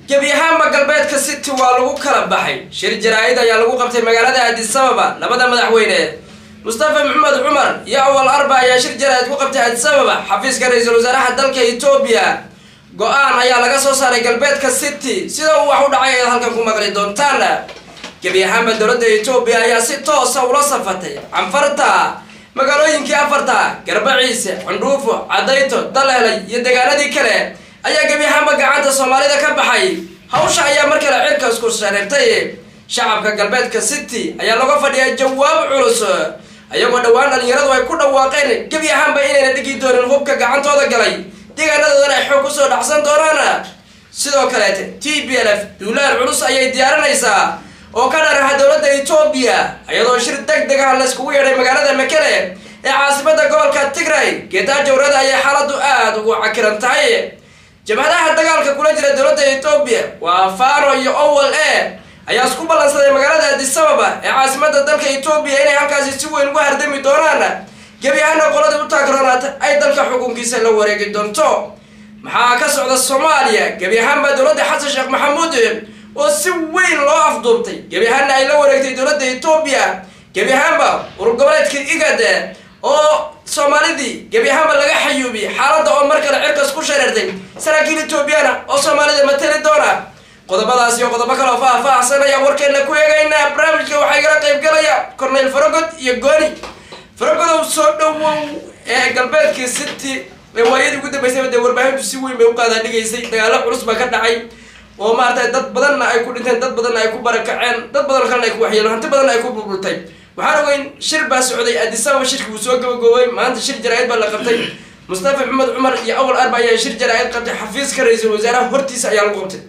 gebi ahaanba galbeedka city waa lagu kala baxay shir jaraa-id ayaa lagu qabtay magaalada addisababa labada madaxweyne mustafa maxamed cumar iyo awal arba ayaa shir jaraa-id ku qabtay addisababa xafiiska ra-iisul wasaaraha dalka etoobiya go-aan ayaa laga soo saaray galbeedka city sida uu wax u dhacay ayaad halkan ku maqli doontaan gebi ahaanba dowladda etoobiya ayaa si toosa ula safatay canfarta magaalooyinkii afarta garbaciise cundhuufo cadayto daleelay iyo deegaanadii kale ayaa gebi ahaanba gacanta soomaalida ka baxay hawsha ayaa mar kale cirka isku shareertay shacabka galbeedka city ayaa laga fadhiyaa jawaab culus ayagoo dhowaan dhalinyaradu ay ku dhawaaqeen gebi ahaanba inayna dhigi doonin hubka gacantooda galay deegaanadoodana ay xoog kusoo dhacsan doonaan sidoo kaleete t b l f duulaal culus ayay diyaarinaysaa oo ka dharaha dowladda etoobiya iyadoo shir deg deg ah layskugu yeedhay magaalada makele ee caasimada gobolka tigray geetaajowrada ayay xaaladu aada ugu cakiran tahay jabhadaha dagaalka kula jira dowladda etoobiya waa fano iyo owel e ayaa isku ballansaday magaalada addisababa ee caasimada dalka etoobiya inay halkaasi si weyn uga hardami doonaan gebi ahaana qoladii u taagronaata ay dalka xukunkiisa la wareegi doonto maxaa ka socda soomaaliya gebi ahaanba dowladda xasan sheekh maxamuud oo si weyn loo afduubtay gebi ahaanna ay la wareegtay dowladda etoobiya gebi ahaanba urur goboleedka igad oo soomaalidii gebi ahaanba laga xayuubiyey xaaladda oo mar kale cirkas ku shareertay saraakiil etoobiyana oo soomaalida matali doona qodobadaas iyo qodobo kale oo faah-faahsan ayaan warkeena ku eegaynaa barnaamijka waxaa igala qayb galaya corneyl farogod iyo gooni farogodow soo dhowow ee galbeedkii city ee waayadii ugu dambeysayba dee warbaahintu si weyn bay u qaadaa dhigaysay dagaalo culus baa ka dhacay oo maaragtay dad badanna ay ku dhinteen dad badanna ay ku barakaceen dad badan kalena ay ku waxyeelo hanti badanna ay ku burbultay waxaan ogeyn shir baa socday addisababa shirki uu soo gabagoobay maanta shir jaraa-id baa la qabtay mustafa maxamed cumar iyo awal arba ayaa shir jaraa-id qabtay xafiiska ra-iisul wasaaraha hortiisa ayaa lagu qabtay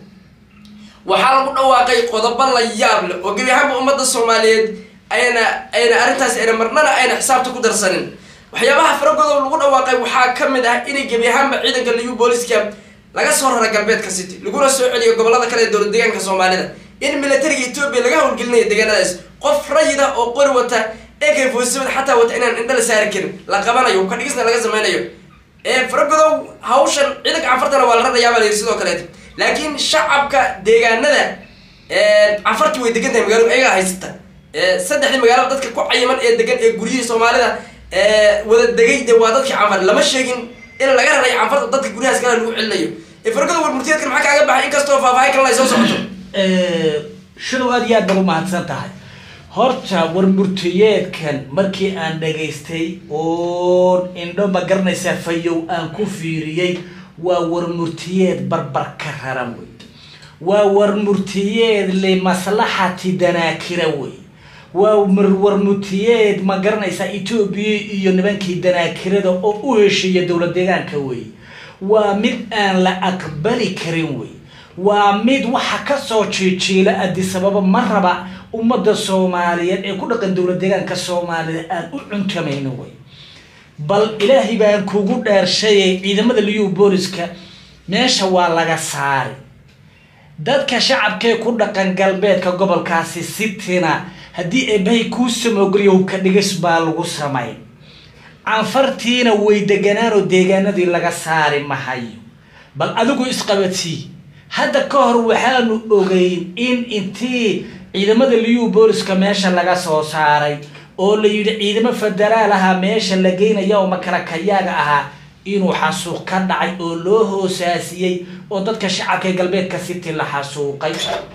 waxaa lagu dhawaaqay qodobo la yaab leh oo gebi ahaanba ummadda soomaaliyeed ayna ayna arrintaasi ayna marnana ayna xisaabta ku darsanin waxyaabaha faragodow lagu dhawaaqay waxaa ka mid ah inay gebi ahaanba ciidanka liyu booliska laga soo rara galbeedka city laguna soo celiyo gobolada kale ee dowlad deegaanka soomaalida in militariga etoobiya laga howlgelinayo deegaanadaas qof rayida oo qori wata ak foosibad xataa wata inaan indha la saari karin la qabanayo ka dhigisna laga sameynayo ee faragodow hawshan ciidanka canfartana waa la rarayaabaa layiri sidoo kaleeta laakiin shacabka deegaanada canfartii way degan tahay magaaladu ayagaa haysata saddexdii magaalo dadka ku cayiman ee degan ee guryihii soomaalida wada degay de waa dadkii canfar lama sheegin in laga raray canfarta dadka guryahaas kale lagu celinayo fargada warmurtiyeedkan maxaa kaaga baxay inkastoo faahfaahin kalena ay soo socoto shidow aad iyo aad baad umahadsan tahay horta warmurtiyeedkan markii aan dhagaystay oon indho ma garanaysaa fayow aan ku fiiriyey waa warmurtiyeed barbar ka raran wey waa warmurtiyeed limaslaxati danaakira wey waa warmurtiyeed ma garanaysaa etoobiya iyo nimankii danaakirada oo u heshiiya dowlad deegaanka wey waa mid aan la aqbali karin wey waa mid waxa kasoo jiijiila addisababa ma raba ummadda soomaaliyeed ee ku dhaqan dowlad deegaanka soomaalida aan u cuntamayno wey bal ilaahay baan kugu dheershayay ciidamada liyu booliska meesha waa laga saari dadka shacabkee ku dhaqan galbeedka gobolkaasi sitina haddii eebahay kuu samoogeliyo hubka dhigis baa lagu samayn canfartiina way deganaanoo deegaanadii laga saari mahayo bal adigu isqabadsii hadda ka hor waxaanu ogeyn in intii ciidamada liyu booliska meesha laga soo saaray oo la yidhi ciidamo federaal ahaa meesha la geynaya oo makalakayaaga ahaa inuu xasuuq ka dhacay oo loo hoosaasiyey oo dadka shacabka ee galbeedka city la xasuuqay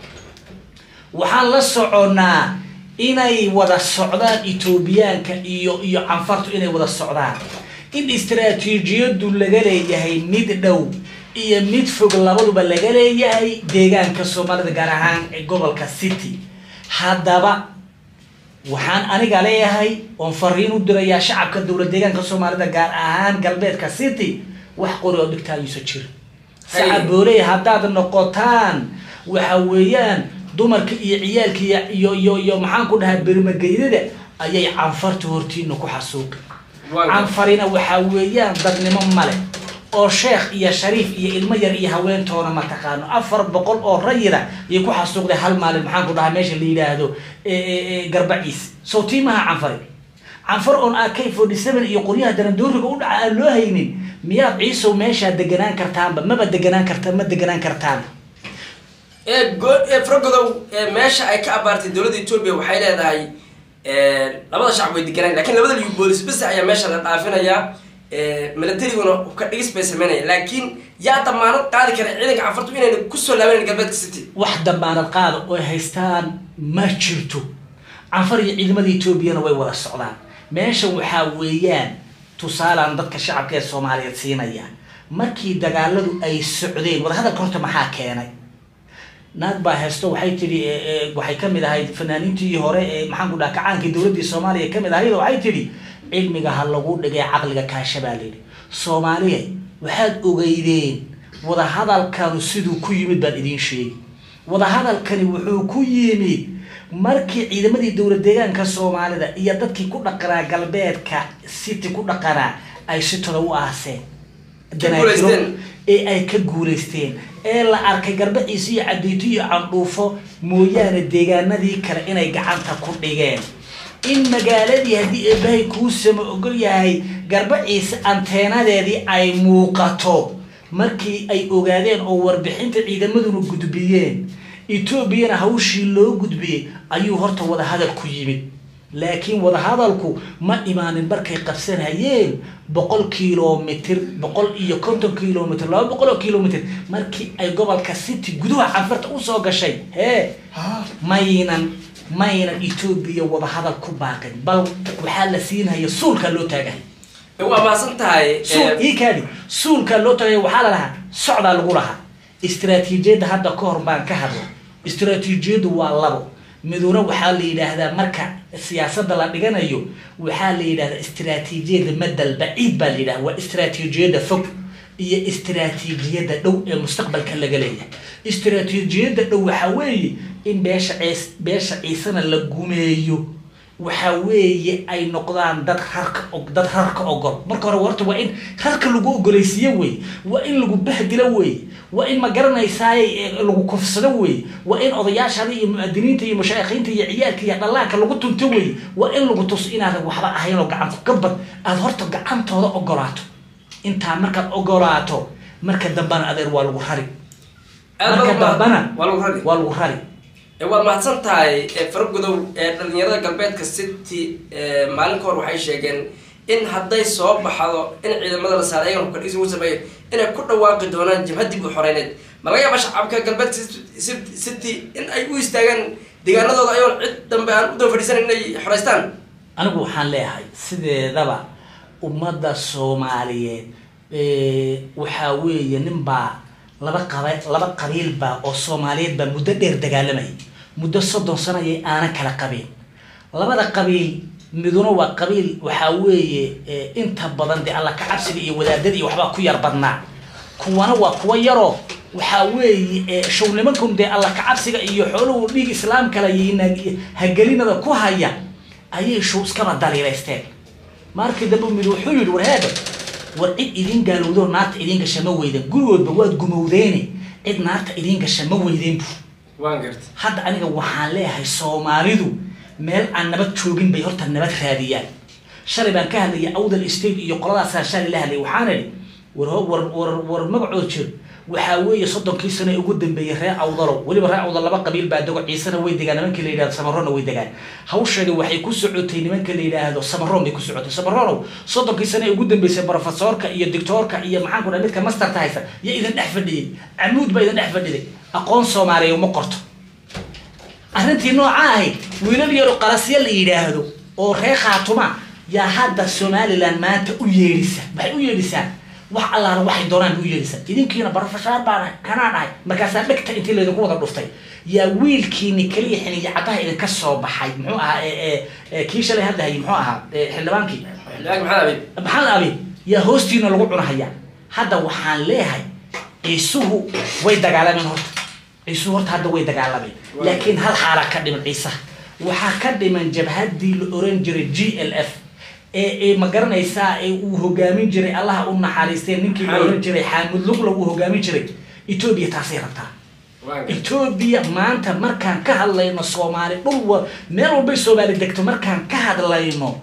waxaan la soconnaa inay wada socdaan etoobiyaanka iyo iyo canfartu inay wada socdaan in istraatiijiyadu laga leeyahay mid dhow iyo mid fog labaduba laga leeyahay deegaanka soomaalida gaar ahaan ee gobolka city haddaba waxaan aniga leeyahay oon fariin u dirayaa shacabka dowlad deegaanka soomaalida gaar ahaan galbeedka city wax qori oo dhigtaayuusa jira sacabooley haddaad noqotaan waxa weeyaan dumarka iyo ciyaalka iyo iyo iyo maxaan ku dhahaa bermageydada ayay canfarta hortiina ku xasuuqi canfarina waxaa weeyaan dadnimo male oo sheekh iyo shariif iyo ilmo yar iyo haweentoona ma taqaano afar boqol oo rayida ayay ku xasuuqday hal maalin maxaan ku dhahaa meesha la yidhaahdo garbaciis sawtiimaha canfari canfar oon ak forty seven iyo qoryaha danadooriga u dhaca aan loo haynin miyaad ciisow meeshaa deganaan kartaanba maba deganaan karta ma deganaan kartaan ee go- ee faragodow ee meesha ay ka abaartay dowladda etoobiya waxay leedahay labada shacab way deganaan lakin labada liyu boolis bas ayaa meesha la dhaafinayaa milatariguna ka dhigis bay sameynaya laakiin yaa damaanad qaadi kara ciidanka cafartu inayna kusoo laabanan galbeedka city wax damaanad qaada oo ay haystaan ma jirto canfar iyo ciidamada etoobiyana way wada socdaan meesha waxaa weeyaan tusaalaan dadka shacabka ee soomaaliyeed siinaya markii dagaaladu ay socdeen wadahadalka horta maxaa keenay naag baa haysto waxay tidhi waxay kamid ahayd fanaaniintii hore ee maxaan ku dhaha kacaankii dowladdii soomaaliya kamid ahayd waxay tidhi cilmiga ha lagu dhigay caqliga kaasha baa layidhi soomaaliya waxaad ogeydeen wadahadalkanu siduu ku yimid baan idiin sheegi wadahadalkani wuxuu ku yimid markii ciidamadii dowlad deegaanka soomaalida iyo dadkii ku dhaqanaa galbeedka city ku dhaqanaa ay si toda u aaseen danaagiro ee ay ka guulaysteen ee la arkay garbaciisa iyo cadeyto iyo candhuufo mooyaane deegaanadii kale inay gacanta ku dhigeen in magaaladii haddii eebahay kuu sama ogol yahay garbaciisa anteenadeedii ay muuqato markii ay ogaadeen oo warbixinta ciidamaduna gudbiyeen etoobiyana hawshii loo gudbiyey ayuu horta wadahadal ku yimid laakiin wadahadalku ma imaanin markay qabsanayeen boqol kilomitr boqol iyo konton kilomitr laba boqol oo kilomitr markii ay gobolka city gudaha canfarta usoo gashay hee maynan maynan etoobiya wadahadal ku baaqin bal waxaa la siinaya suulkaa loo taagahay waa mahadsan tahay suul ii kaadi suulkaa loo taagaya waxaa la lahaa socdaa lagu lahaa istraatiijiyadda hadda ka hor baan ka hadla istraatiijiyaddu waa labo miduna waxaa la yidhaahdaa marka siyaasadda la dhiganayo waxaa la yidhahdaa istraatiijiyadda madal baciid baa la yidhahda waa istraatiijiyadda fog iyo istraatiijiyadda dhow ee mustaqbalka laga leeyahay istraatiijiyadda dhow waxaa weeye in beesha ciis beesha ciisana la gumeeyo waxaa weeye ay noqdaan dad rarka dad rarka ogol marka hore horta waa in rarka lagu ogolaysiiyo wey waa in lagu bahdilo wey waa in ma garanaysaay lagu kufsado wey waa in odayaashada iyo muadiniinta iyo mashaaikhiinta iyo ciyaalka iyo dhallaanka lagu tunto wey waa in lagu tuso inaadan waxba ahayn oo gacanku gabad aada horta gacantooda ogolaato intaa markaad ogolaato marka dambana adeer waa lagu rari marka dambana waa lagu rari waa lagu rari waad mahadsan tahay faragudow ee dhalinyarada galbeedka city maalin ka hor waxay sheegeen in hadday soo baxdo in ciidamada la saaray ayagan hukadhis ugu sameeyo inay ku dhawaaqi doonaan jabhad dib u xoreyneed ma laga yaaba shacabka galbeedka city in ay u istaagaan deegaanadooda ayoon cid dambe aan u daba fadhiisanan inay xoreystaan anigu waxaan leeyahay sideedaba ummadda soomaaliyeed waxaa weeye nin baa laba qaba laba qabiil baa oo soomaaliyeed baa muddo dheer dagaalamayay muddo soddon sano ayay aanan kala qabeen labada qabiil miduna waa qabiil waxaa weeye inta badan dee alla ka cabsiga iyo wadaadada iyo waxbaa ku yar badnaa kuwana waa kuwa yaroo waxaa weeye show nimankan dee alla ka cabsiga iyo xooluhu dhiig islaamkala iyo hagelinada ku haya ayay show iskaba daliilaysteen markii dambe mid wuxuu yidhi warheeda war cid idin gaalowdo naarta idin gasha ma weyden gurigoodba waad gumowdeene cid naarta idin gasha ma weydeen bu waan garta hadda aniga waxaan leeyahay soomaalidu meel aan nabad joogin bay horta nabad raadiyaan shalay baan ka hadlayay awdal state iyo qoladaasaan shalay la hadlayay waxaan idhi war war war war magacood jir waxaa weeye soddonkii sano ee ugu dambeeyey reer awdalow weliba reer awdal laba qabiil baa dego ciisena way degaan nimanka la yidhahdo samarona way degaan hawsheeda waxay ku socotay nimanka la yidhaahdo samaroon bay ku socotay samaronow soddonkii sano ee ugu dambeysay profesorka iyo doctoorka iyo maxaan ku dhaha midka masterta haysta iyo idin dhex fadhiyey camuud baa idin dhex fadhiday aqoon soomaaliya uma qorto arrintii nooca ahayd wiilal yaro qalasya la yidhaahdo oo reer khaatuma yaa hadda somalilan maanta u yeedhisa waxay u yeedhisaa wax allaala waxay doonaan u yeedhisa idinkiina barofeshaar baan ahay kanaan ahay markaasaa dhegta intii laydinku wada dhuftay yaa wiilkiini keliya xiniya caddaha idinka soo baxay muxuu ahaa kii shalay hadda hayay muxuu ahaa xildhibaankii xildhibaan maxamed abiib maxamed abiib yaa hoostiina lagu cunahaya hadda waxaan leeyahay ciisuhu way dagaalameen horta ciisuhu horta hadda way dagaalameen laakiin hal xaalaa ka dhiman ciisaha waxaa ka dhiman jabhaddii la oran jiray g l f ee ee ma garanaysaa ee uu hogaamin jiray allaha u naxariistee ninkii la oran jiray xaamud lugla uu hogaamin jiray etoobiya taasay rabtaa etoobiya maanta markaan ka hadlayno soomaali dhul wa meel walbay soomaali degto markaan ka hadlayno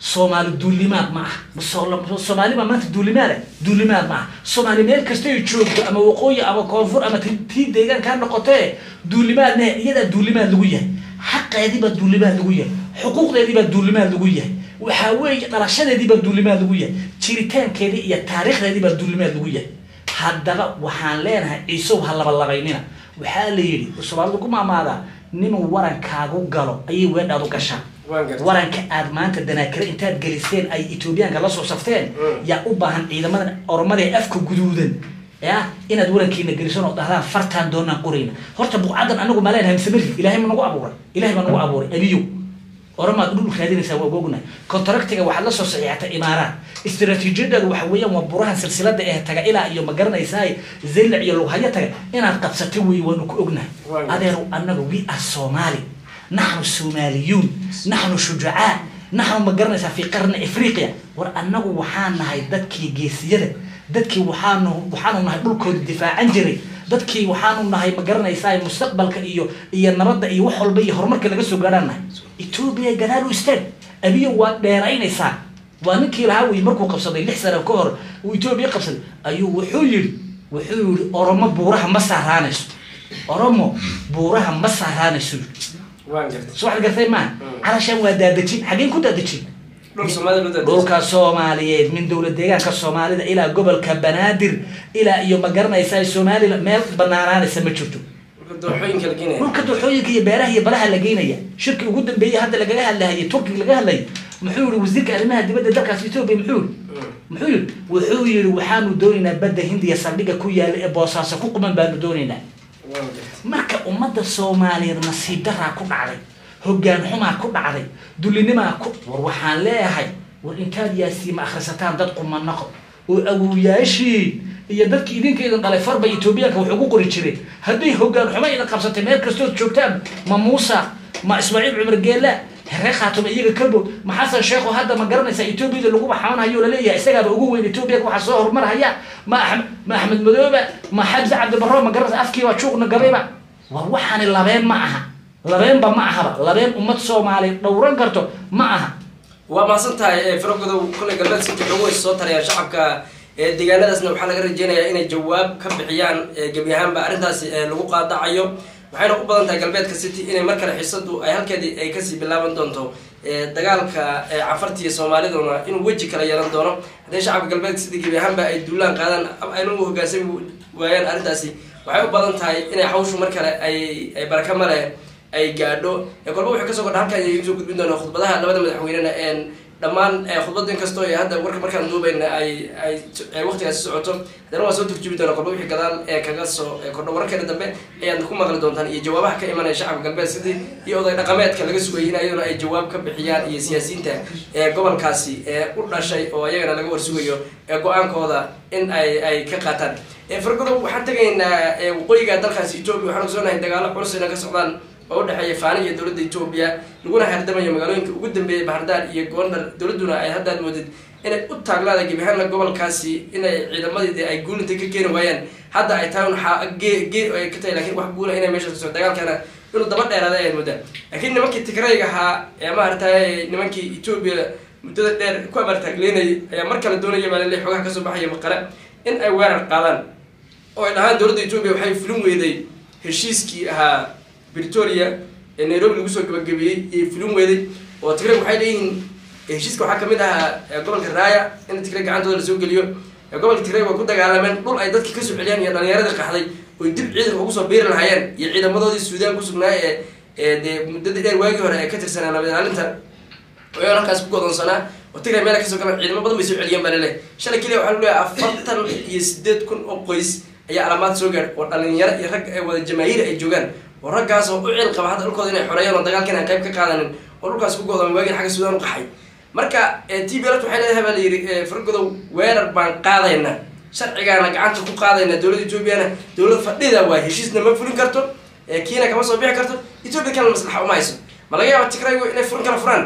soomaali duulimaad ma aha So- soomaali baa maanta duulimaada duulimaad ma aha soomaali meel kasta ay joogto ama waqooyi ama koonfur ama ti- tii deegaanka ha noqotee duulimaad ne iyadaa duulimaad lagu yahay xaqeedii baa duulimaad lagu yahay xuquuqdeedii baa duulimaad lagu yahay waxaa weeye dhalashadeedii baa duulimaad lagu yahay jiritaankeedii iyo taariikhdeedii baa duulimaad lagu yahay haddaba waxaan leenahay ciisow ha labalabaynina waxaa la yidhi soomaalidu ku maamaadaa ninuu warankaagu galo ayay weedhaadu gashaa Waan gartay. waranka aad maanta danaakire intaad geliseen ay etoobiyaanka la soo safteen Mm. yaa u baahan ciidamada oromada ee afka guduudan ya inaad warankiina gelisan oo dhahdaan fartaan doonaan qorayna horta buqcadan anagu ma leenahay mise mari ilahay ma nagu abuuray ilahay baa nagu abuuray abiyow oromaad dhul raadinaysaa waa ognahay contractiga waxaad la soo saxiixatay imaaraat istaraatiijiyadaadu waxa weeyaan waa burahan silsilada ee taga ilaa iyo ma garanaysaa zaylac iyo lughayo taga inaad qabsatay wey waanu ku ognahay Waa gartay. adeeru anaga we are somali naxnu soomaaliyuun naxnu shujacaa naxnu ma garanaysaa fi qarni afriqiya war annagu waxaan nahay dadkii geesiyada dadkii waxaanu waxaanu nahay dhulkooda difaacan jiray dadkii waxaanu nahay ma garanaysaa mustaqbalka iyo iyo nabadda iyo wax walba iyo horumarka laga soo gaarhaan nahay etoobiya gadaal u istaag abiyo waad dheeraynaysaa waa ninkii lahaa wey markuu qabsaday lix sano ka hor uu etoobiya qabsaday ayuu wuxuu yidhi wuxuu yidhi oromo buuraha ma saaraanayso oromo buuraha ma saaraanayso waan gartay soo waxaad gartay maa Mm. calashaan waa daadejin xageen ku daadejin dhul soomaalida loo daadejin. dhulka soomaaliyeed min dowlad deegaanka soomaalida ilaa gobolka banaadir ilaa iyo ma garanaysaa somalilan meel banaanaanaysa ma jirto Dhulka dooxooyinka la geenaya dhulka dooxooyinka iyo beeraha iyo balaha la geynaya shirki ugu dambeeyey hadda lagaga hadlahayay turkiga laga hadlayay muxuu yihi wasiirka arrimaha dibadda dalkaas etoobiya muxuu yihi Mm. muxuu yihi wuxuu yihi waxaanu doonaynaa badda hindiya saldhiga ku yaala ee boosaaso ku quman baanu doonaynaa waan gartay marka ummadda soomaaliyeed nasiib daraa ku dhacday hoggaan xumaa ku dhacday dullinimaa ku war waxaan leeyahay war intaad yaasiima akhrisataan dad qumanaqo oo awowyaashiin iyo dadkii idinka idin dhalay farba etoobiyaanka wax ugu qori jireen hadday hoggaan xumo idin qabsatay meel kastood joogtaan ma muusa ma ismaaciil cumar geella heree khaatuma iyaga ka dhow ma xasan sheekho hadda ma garanaysaa etoobiyada lagu baxaanayo laleeyahay isagaaba ugu weyn etoobiyaga waxaa soo horumarhaya ma axmed ma axmed madooba ma xamse cabdibarro ma garanaysa afkiiba juuqna gabayba war waxaani labeen ma aha labeenba ma ahaba labeen ummad soomaaliyeed dhowran karto ma aha waa mahadsan tahay faragodow kolley galbeed city xogo way soo tarayaan shacabka ee deegaanadaasna waxaa laga rajeynayaa inay jawaab ka bixiyaan ee gebi ahaanba arrintaasi ee lagu qaadacayo waxayna u badan tahay galbeedka city inay mar kale xiisadu ay halkeedii ay kasii bilaaban doonto ee dagaalka ee cafartiiyo soomaaliduna inuu weji kala yeelan doono hadday shacabka galbeedka city gebi ahaanba ay duulaan qaadaan ama ayna u hogaansami waayaan arrintaasi waxay u badan tahay inay hawshu mar kale ay ay baraka male ay gaadho ee kolba wuxuu kasoo kordha halkan ayay soo gudbin doonaa khudbadaha labada madaxweynena een dhammaan khudbada inkastoo ee hadda warka markaan duubayna ay ay ay waqtigaasi socoto haddana waa soo turjubi doonaa kolba wixii gadaal ee kaga soo kordho wararkeena dambe ayaad ku maqli doontaan iyo jawaabaha ka imanaya shacabka galbeed sidii iyo oday dhaqameedka laga sugayay in ayaduna ay jawaab ka bixiyaan iyo siyaasiyiinta ee gobolkaasi ee u dhashay oo ayagana laga warsugayo ee go-aankooda in ay ay ka qaataan fargodow waxaan tegaynaa waqooyiga dalkaasi etoobiya waxaan ogsoonahay dagaalo culus inay ka socdaan oo u dhexeeya faani iyo dowladda etoobiya laguna hardamayo magaalooyinka ugu dambeeyay bahardar iyo goondar dowladduna ay haddaad moodid inay u taaglaada gebi ahaanna gobolkaasi inay ciidamadii ay guulinta ka keeni waayaan hadda ay tahay un gee gee ay ka tahay lakin wax guula inay meesha kasoo dagaalkana inuu daba dheeraada ayaad moodaa laakiin nimankii tigrayga ahaa ee maaragtay nimankii etoobiya muddada dheer ku abaartaagleynayay ayaa mar kale doonaya maalile xoogaha kasoo baxaya maqale in ay weerar qaadaan oo ay dhahaan dowladda etoobiya waxay fulin weyday heshiiskii ahaa britoria ee nairobi lagu soo gabagabeeyey iyo fulin weeday oo tigray waxay leeyihiin heshiiska waxaa kamid ahaa gobolka raaya in tigray gacantooda lasoo geliyo gobolka tigray waa ku dagaalameen dhul ay dadka kasoo celiyaan iyo dhalinyaradii qaxday oy dib ciidanka ugu soo biiri lahaayeen iyo ciidamadoodii suudaan kusugnaa ee ee dee muddadii dheer waagii hore ee ka tirsanaa nabad ilaalinta oo halkaas ku godoonsanaa oo tigray meel kasoo galaan ciidamo badan bay soo celiyeen baa laleehay shalay keliya waxaa lagu leeyahay afartan iyo sideed kun oo qoys ayaa alaamaad soo gaadh oo dhalinyaro iyo rag wada jamaahiir ay joogaan oo raggaas oo u cil qaba hadda dhulkooda inay xoreeyaan oo dagaalkan aan qayb ka qaadanin oo dhulkaas ku godoomay waagin xagga suudaan u qaxay marka t b lt waxay leedahay baa la yidhi fargodow weerar baan qaadaynaa sharcigaana gacanta ku qaadaynaa dowladda etoobiyana dowlad fadhida waa heshiisna ma fulin karto kiina kama soo bixi karto etoobiya kalena maslaxa uma hayso ma laga yaaba tigraygu inay furin kala furaan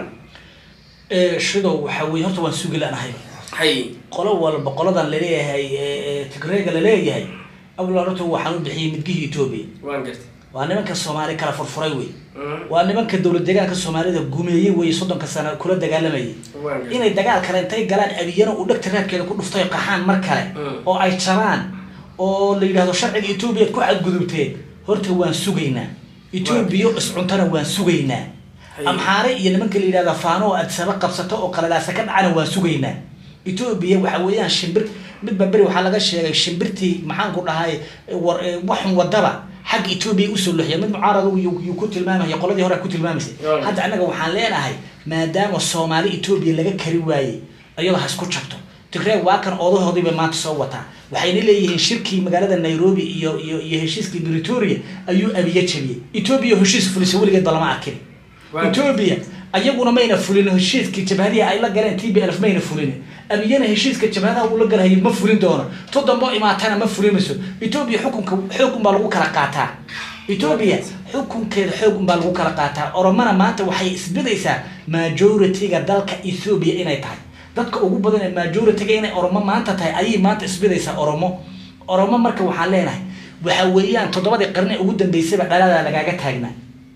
shidow waxa weye horta waan sugi lanahay hay qolo walba qoladan laleeyahay tigreyga laleeyahay awla horta waxaan u bixiyey midgihii etoobiya waan gartay waa nimanka soomaali kala furfuray wey Mhm. waa nimanka dowlad deegaanka soomaalida gumeeyey wey soddonka sano kula dagaalamayay waan gartay inay dagaal kale intay galaan abiyana uu dhegta raadkeeda ku dhuftay qaxaan mar kale Mm. oo ay jabaan oo la yidhahdo sharciga etoobiya ku xadgudubteen horta waan sugaynaa etoobiya iscuntana waan sugaynaa Haye. amxaare iyo nimanka la yidhahda faano oo adsaba qabsato oo qalalaasa ka dhacana waan sugaynaa etoobiya waxa weeyaan shimbir midba beri waxaa laga sheegay shimbirtii maxaan ku dhahay war eh, waxun wadaba xagga etoobiya usoo loxiya mid mucaarad yuu yuu ku tilmaamaya qoladii hore ku tilmaamaysay Yeah. hadda annaga waxaan leenahay maadaama soomaali etoobiya laga kari waayey iyadoo ha isku jabto tigreeg waa kan odahoodii bay maanta soo wataa waxayna leeyihiin shirkii magaalada nairobi iyo iyo iyo heshiiskii britoria ayuu abiye jabiyey etoobiya heshiis fulisa weligeedba lama arkin Waa- etoobiya ayaguna mayna fulin heshiiskii jabhadihii ay la galeen t b lf mayna fulin abiyana heshiiska jabhadaha uu la galahayay ma fulin doono to dambo imaatana ma fulinayso etoobiya xukunka xoog unbaa lagu kala qaataa etoobiya xukunkeeda xoog unbaa lagu kala qaataa oromana maanta waxay isbidaysaa majority-ga dalka ethoobia inay tahay dadka ugu badan ee majority-ga inay oromo maanta tahay ayay maanta isbidaysaa oromo oromo marka waxaan leenahay waxa weeyaan toddobadii qarni ugu dambeysayba dhaladaa lagaaga taagnaa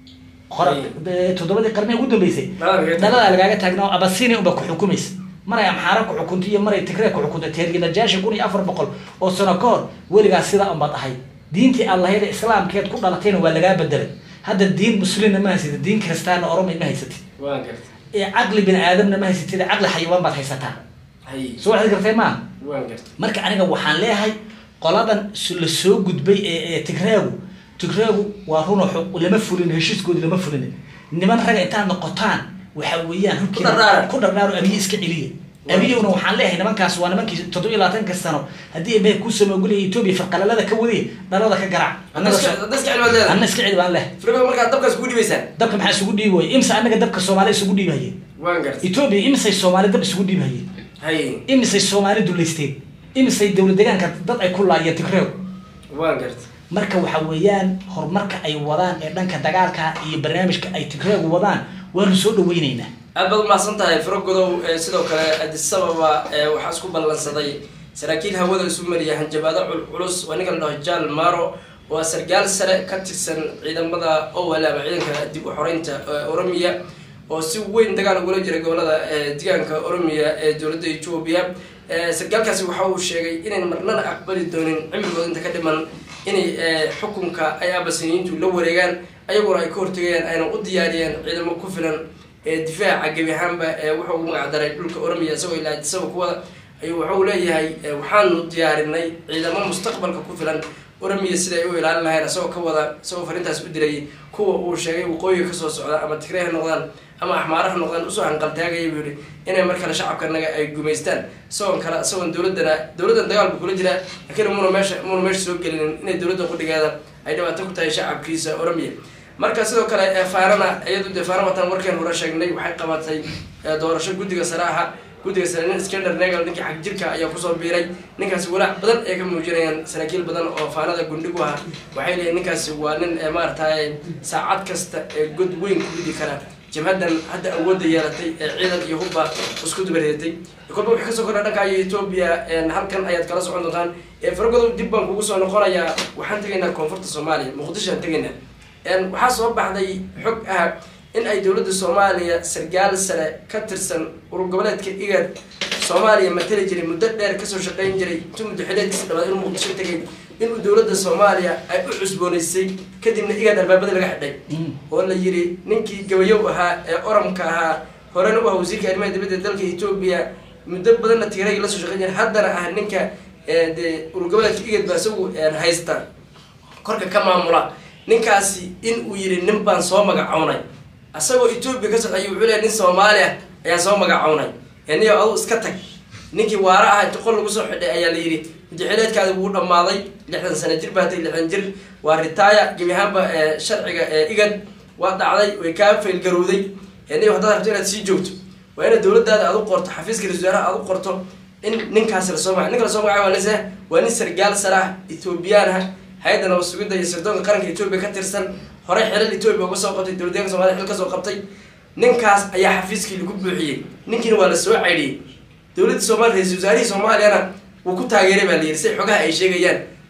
hore eh, toddobadii qarni ugu dambeysay Dhalada lagaaga dhaladaa lagaaga taagnaa oo abasini unba ku xukumaysa maray amxaara ku xukunta iyo maray tigree ku xukunta teerginajaasha kun iyo afar boqol oo sano ka hor weligaas sidaa unbaad ahay diintii allahayda islaamkeed ku dhalatayna waa lagaa bedelay hadda diin muslimna ma haysatid diin kiristaanna oromay ma haysatid waan gartay ee caqli bini aadamna ma haysatid caqli xayawaan baad haysataa haye soo waxaad gartay maaha waan gartay marka aniga waxaan leeyahay qoladan s- la soo gudbay ee ee tigreegu tigreegu waa runo xu- lama fulin heshiiskoodi lama fulin niman raga intaad noqotaan waxa weeyaan hubkiina- dhardhaara. ku dhardhaaro abiye iska celiya abiyowna waxaan leeyahay nimankaas waa nimankii toddoba iyo labaatanka sano haddii emehe ku samoogulaya etoobiya farqalalada ka wadiya dhalada ka garaac annaga so- dadka cilmaad leedahay anna iska celi baan leh firigo markaa dabkaas kugu dhibaysaan dabka maxaa isugu dhiibi waye imse annaga dabka soomaali isugu dhiibaye waan gartay etoobiya imsay soomaali dab isugu dhiibaye haye imisay soomaali duleysteen imisay dowlad deegaanka dad ay ku laayeen tigreeg waan gartay marka waxa weeyaan horumarka ay wadaan ee dhanka dagaalka iyo barnaamijka ay tigreegu wadaan waanu soo dhaweyneynaa aad baad umahadsan tahay firo godow ee sidoo kale addis ababa ee waxaa isku ballansaday saraakiil hawada isu mariya hanjabaado culculus waa ninka la dhaho jaal maro waa sargaal sare ka tirsan ciidamada owel ama ciidanka dib u xoreynta ee oromiya oo si weyn dagaal ugula jira gobolada ee deegaanka oromiya ee dowladda etoobiya Ee, sargaalkaasi waxa uu sheegay inayn marnana aqbali doonin cimrigooda inta ka dhiman inay ee, xukunka ay abasiniyiintu la wareegaan ayaguna ay ka hortegayaan ayna u diyaariyeen ciidamo ku filan ee difaaca gebi ahaanba ee wuxuu ugu magacdaray dhulka oromiya isagoo ilaa addisaba kuwada ayuu wuxuu leeyahay ee, waxaanu diyaarinay ciidamo mustaqbalka ku filan oromiya sida ay u ilaalin lahayn isagoo ka wada isagoo farintaas u diray kuwa uu sheegay waqooyiga kasoo socda ama tigrey ha noqdaan ama axmaara ha noqdaan usoo hanqaltaagaya buu yihi inay mar kale shacabkanaga ay gumaystaan isagoon kale isagoon dowladana dowladdan dagaal buu kula jiraa laakiin muna meesha muna meesha soo gelinin inay dowladda qudhigeeda ay dhibaato ku tahay shacabkiisa oromiya marka sidoo kale ee faarana iyadu dee faara watan warkeen hore sheegnay waxay qabatay ee, doorasho guddiga sare aha guddiga sare nin skander negal ninkii xag jirka ayaa kusoo biiray ninkaasi walaac badan ay ka muujinayaan saraakiil badan oo faanada gundhigu ah waxay leeyihin ninkaasi waa nin ee maaragtay saacad kasta ee god weyn ku ridi kara jabhadan hadda awoodda yeelatay ee ciidan iyo hubba isku dubareetay kolba wixii kasoo kordha dhanka iyo etoobiya een, halkan ayaad kala socon doontaan ee faragodow dib baan kugu soo noqonayaa waxaan tegaynaa koonfurta soomaaliya muqdishoan tegaynaa een, waxaa soo baxday xog ah in ay dowladda soomaaliya sargaal sare ka tirsan urur goboleedka igad soomaaliya matali jiray muddo dheer kasoo shaqeyn jiray intuu muddo xileedkiisa dhawaad inuu muqdisho tegay inuu dowladda soomaaliya ay u cusboonaysay kadibna igad albaabada laga xidhay oo la yiri ninkii gabayow ahaa ee oramka ahaa horena u ah wasiirka arrimaha dibadda ee dalka etoobiya muddo badanna tigreeg la soo shaqeyn jiray haddana ah ninka ee, dee urur goboleedka igad baa isagu een, haysta korka ka maamula ninkaasi in uu yiri nin baan soo magacownay asagoo etoobiya ka socday wuxuu leeyahay nin soomaali ah ayaan soo magacownay ee niyo adu iska tag ninkii waara ah inta qol lagu soo xidhay ayaa la yidhi mudaxileedkaadi wuu dhammaaday lixdan sano jir baa tay lixdan jir waa ritaaya gebi ahaanba ee sharciga ee igad waa dhacday way kaa faylgarowday ee niyo haddaad rabto inaad sii joogto waa inaad dowladaada aad u qorto xafiiska ra-iisul wasaaraha aad u qorto in ninkaasi lasoo magac ninka lasoo magacay waa nise waa nin sargaal sare ah etoobiyaan ah hay-adda nabad sugidda iyo sirdoonka qaranka etoobiya ka tirsan horey xilal etoobiya uga soo qabtay dowladdeeganka somalia xil ka soo qabtay ninkaas ayaa xafiiskii lagu buuxiyey ninkiina waa la soo caydhiyey dowladda soomaaliya ra-isul wasaarihii soomaaliyana wuu ku taageeray baa la yidhi si xogaha ay sheegayaan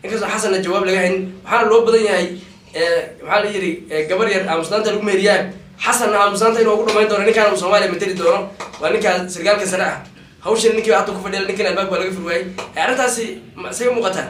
inkastoo xasanna jawaab laga hayn waxaana loo badan yahay maxaa la yidhi gabar yar aamusnaanta lagu meeriyaa xasanna aamusnaanta inuu ugu dhamayn doono ninkaan uu soomaaliya mateli doono waa ninkaa sargaalka sare ah hawshan ninkii hadda ku fadhiya ninkan albaabka waa laga furwaayey arrintaasi isaga muuqataa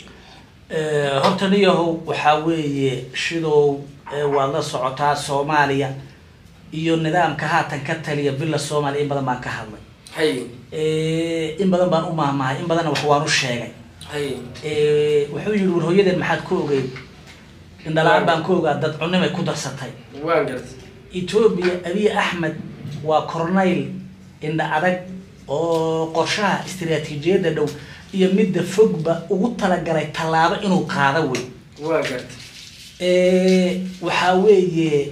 horta niyahow waxaa weeye shidow waad la socotaa soomaaliya iyo nidaamka haatan ka taliya villa soomaaliya in badan baan ka hadlay hay in badan baan u maahmahay in badanna wax waan u sheegay hay wuxuu yihi war hooyadeen maxaad ku ogeyd indhalaan baan ku ogaa dad cunimay ku darsatay waan gartay etoobiya abiy axmed waa cornayl indha adag oo qorshaha istiraatiijiyadda dhow iyo midda fogba ugu talagalay tallaabo inuu qaado wey waan gartay waxaa weeye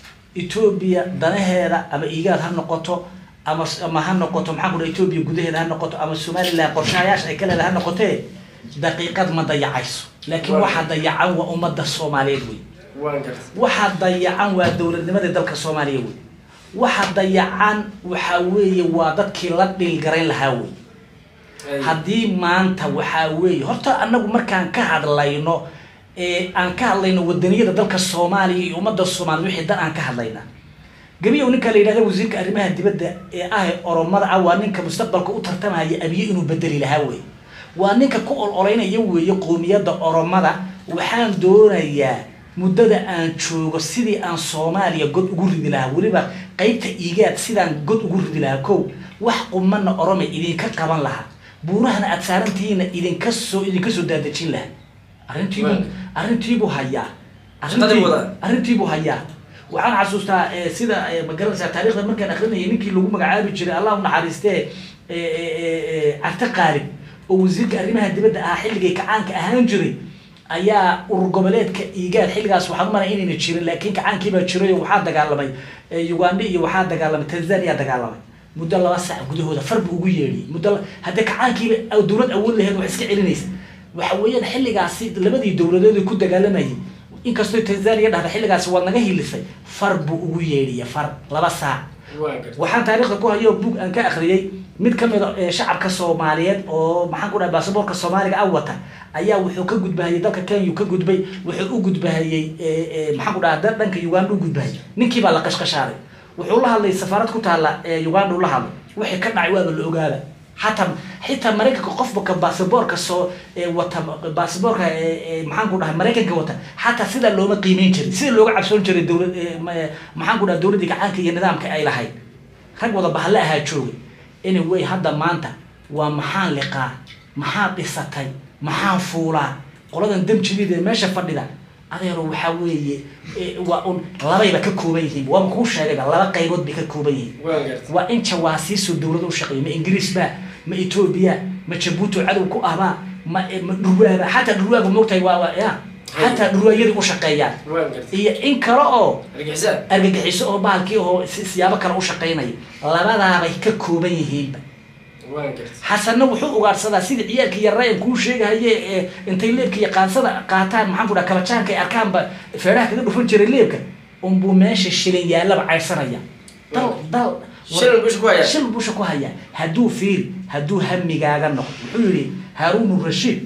etoobiya danaheeda ama igaad ha noqoto ama ama ha noqoto maxaa ku dhaha etoobiya gudaheeda ha noqoto ama somaliland qorshahayaasha ay ka leedahay ha noqotee daqiiqad ma dayacayso laakiin waxaa dayacan waa ummadda soomaaliyeed wey waan gartay waxaa dayacan waa dowladnimadii dalka soomaaliya wey waxa dayacan waxaa weeye waa dadkii la dhiilgarayn lahaa wey Hay. haddii maanta waxaa weeye horta anagu markaan ka hadlayno ee aan ka hadlayno wadaniyada dalka soomaaliya iyo ummadda soomaaliya wixii dan aan ka hadlayna gebiyow ninka la yidhahda wasiirka arrimaha dibadda ee ah oromada ah waa ninka mustaqbalka u tartamaya abiye inuu bedeli lahaa wey waa ninka ku ololeynaya weeye qoomiyadda oromada waxaan doonayaa muddada aan joogo sidii aan soomaaliya god ugu ridi lahaa weliba qeybta igaad sidaan god ugu ridi lahaa kow wax qumana orome idinka qaban lahaa buurahana aad saarantihiina idinka soo idinka soo daadejin lahaa arrintiibuu Waaga. arrintiibuu hayaa Shaqadii Arrintii- wadaa. arrintiibuu hayaa waxaan xasuustaa eh, sida eh, ma garanaysaa taariikhda markaan akrinayay ninkii lagu magacaabi jiray allah u naxariistee eh, eh, eh, eh, carte qaalib oo wasiirka arrimaha dibadda ahaa xilligay kacaanka ahaan jiray ayaa urur goboleedka igaad xilligaas waxaan u malay inayna jirin laakiin kacaankiibaa jiray oo waxaa dagaalamay eh, uganda iyo waxaa dagaalamay tanzania dagaalamay muddo laba saac gudahooda far buu ugu yeedhiyey muddo la- haddii kacaankiiba aw- dowlad awood lahayd wax iska celinaysa waxa weeyaan xilligaasi labadii dowladood ee ku dagaalamayay inkastoo tanzania dhahda xilligaasi waad naga hilisay far buu ugu yeedhiya far laba saac waan gartay waxaan taariikhda ku hayo bug aan ka akhriyey mid ka mid a ee shacabka soomaaliyeed oo maxaan ku dhahay baasaboorka soomaaliga ah wata ayaa wuxuu ka gudbahayay dalka kenya ka gudbay wuxuu u gudbahayey ee, ee, maxaan ku dhaha dal dhanka uganda u gudbahayay ninkii baa la qashqashaaday wuxuu la hadlay safaarad ku taala ee uganda uu la hadlay wixii ka dhacay waaba la ogaada xataa xitaa maraykanka qofka baasaboorka soo ee wata baasaboorka ee ee maxaan ku dhahay maraykanka wata xataa sidaa looma qiimeyn jirin sida looga cabsoon jiray dowlad ee, ma- maxaan ku dhahay dowladdii gacaanka iyo nidaamka ay lahayd rag wada bahalle ahaa joogay anyway hadda maanta waa maxaan liqaa maxaan dhisatay maxaan fuulaa qoladan damjideeda ee meesha fadhida adeero waxaa weeye eh, waa un labayba ka kooban yihiin waaba kuu sheegayba laba qaybood bay ka kooban yihiin waan gartay waa in jawaasiisoo dowlada u shaqeeyo ma ingiriis ba ma etoobiya ma jabuuti oo cadow ku ahbaa ma ma dhurwaaba xataa dhurwaaga moogtahay waa waa ya xataa dhurwaayadii u shaqeeyaan waan gartay iyo in kale oo argixisaan argagixiso oo bahalkii oo si- siyaabo kale u shaqaynaya labadaabay ka kooban yihiinba waan gartay xasanna wuxuu ugaadhsadaa sida ciyaalkii yaraayan kuu sheegahaye ee intay leebka iyo qaansada qaataan maxaan ku dhaha kabajaanka ay arkaanba feedhaha kaga dhufan jiray leebka unbuu meesha shilin yaallaba caydsanaya dal dal Shilin busha ku hayaa. shilin busha ku hayaa hadduu fiiri hadduu hamigaaga noqdo wuxuu yihi haaruunu rashiid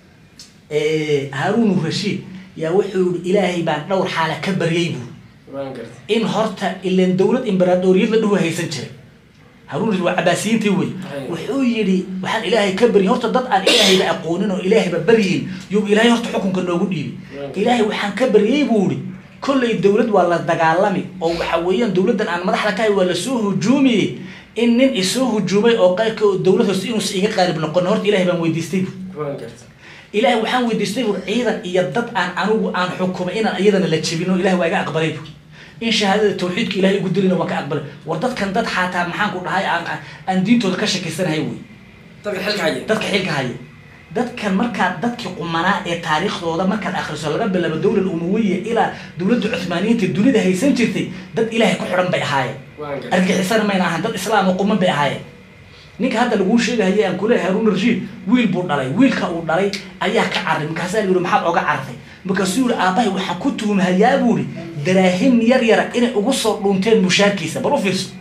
Eh, haaruunu rashiid yaa wuxuu yihi ilaahay baan dhowr xaala ka baryay buu waan gartay in horta ilan dowlad imbaraadoriyad la dhuhu haysan jiray haruun rashid waa cabaasiyiintii wey Hay. wuxuu yidhi waxaan ilaahay ka baryin horta dad aan ilaahayba aqoonin oo ilaahayba baryin yuu ilaahay horta xukunka noogu dhiibi Right. ilaahay waxaan ka baryay buu ihi kollay dowlad waa la dagaalami oo waxa weeyaan dowladdan aan madaxda ka hay waa lasoo hujuumiyey in nin isoo hujuumay oo qayrka oo dowlad hoose inuusa iga qaalib noqon horta ilahay baan weydiistay bu waan gartay ilaahay waxaan weydiistay bur ciidan iyo dad aan anigu aan xukumay inaan iyadana la jebin oo ilahay waa iga aqbalay bur in shahaadada tawxiidka ilahay igu dilina waan ka aqbalay war dadkan dad xataa maxaan ku dhahay aan aan- aan diintooda ka shakiysanahay wey dadka xilka haya dadka xilka haya dadkan markaad dadkii qumanaa ee taariikhdooda markaad akhriso laga bilaabo dowlad umawiya ilaa dowladda cuthmaaniyiinta dunida haysan jirtay dad ilaahay ku xidhan bay ahaayeen waan gartay argixisana mayna ahaan dad islaam oo quman bay ahaayeen ninka hadda laguu sheegahaya aan kule haruun rashiid wiil buu dhalay wiilka uu dhalay ayaa ka carray markaasaa la yihi maxaad oga cartay markaasuu yihi aabbahay waxaan ku tuhumhayaa buu ihi daraahim yar yara inay ugu soo dhuunteen mushaarkiisa bal u fiirso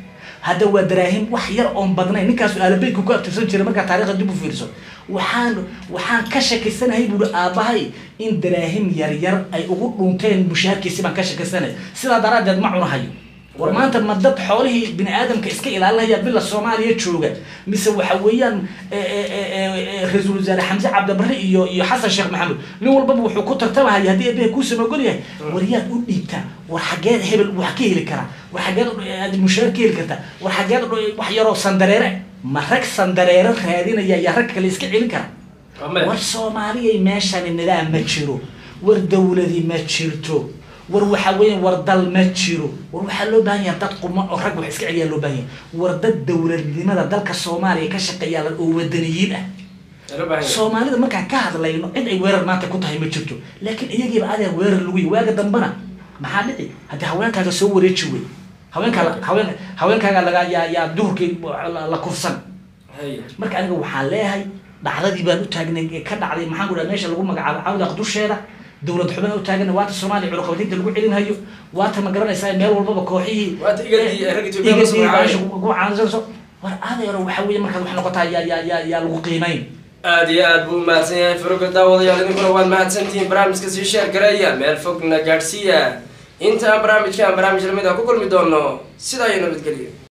hadda waa daraahim wax yar oon badnayn ninkaasu aalabeydku ku abtirsan jiray markaa taarikhda dib u fiirso waxaan waxaan ka shakiysanahay buuri aabbahay in daraahim yaryar ay ugu dhunteen mushaharkiisi baan ka shakiysanahay sidaa daraaddeed ma cunahayo war maanta ma dad xoolihii bini aadamka iska ilaalinaya bila soomaaliya jooga mise waxa weeyaan ra-iisul wasaare xamse cabdibarre iyo iyo xasan sheekh maxamed nin walbaba wuxuu ku tartamahaya haddii eebaha kuusan ogol yahay war yaad u dhiibtaa war xageed hebel wax ka heli karaa war xageed aad mushaar ka heli kartaa war xageed wax yaroo sandareere ma rag sandareere raadinaya yaa rag kale iska celin kara war soomaaliyay meeshani nidaam ma jiro war dawladi ma jirto war waxa weya war dal ma jiro war waxaa loo baahan yaha dad quman oo rag wax iska celiyaa loo baahan yahay war dad dawladnimada dalka soomaaliya ka shaqeeyaa oo wadaniyiin ah soomaalida markaan ka hadlayno cid ay weerar maanta ku tahay ma jirto laakiin iyagiiba adeer weerar lagu yi waaga dambana maxaa dhici haddii haweenkaaga soo wareeji wey haweenkaa haween haweenkaaga laga yaa yaa duhurkii la kufsan marka aniga waxaan leeyahay dhacdadii baan u taagnay ee ka dhacday maxaan ku dhaha meesha lagu magacaabo cawdaq dusheeda dowlad xubin u taagan waata soomaaliya cunuqabataynta lagu celinhayo waata ma garanaysaa meel walbaba kooxihii caansanso war adeero waxa weeye markaad wax noqotaa yaa yaa yaa yaa lagu qiimayn aad iyo aad buu umahadsan yahay faroga daawadayaal idinkuna waad mahadsantihiin barnaamijka sii sheer gareeya meel fogna gaadhsiiya inta aan barnaamijka aan barnaamij lamid ah ku kulmi doono sidaa iyo nabadgelyo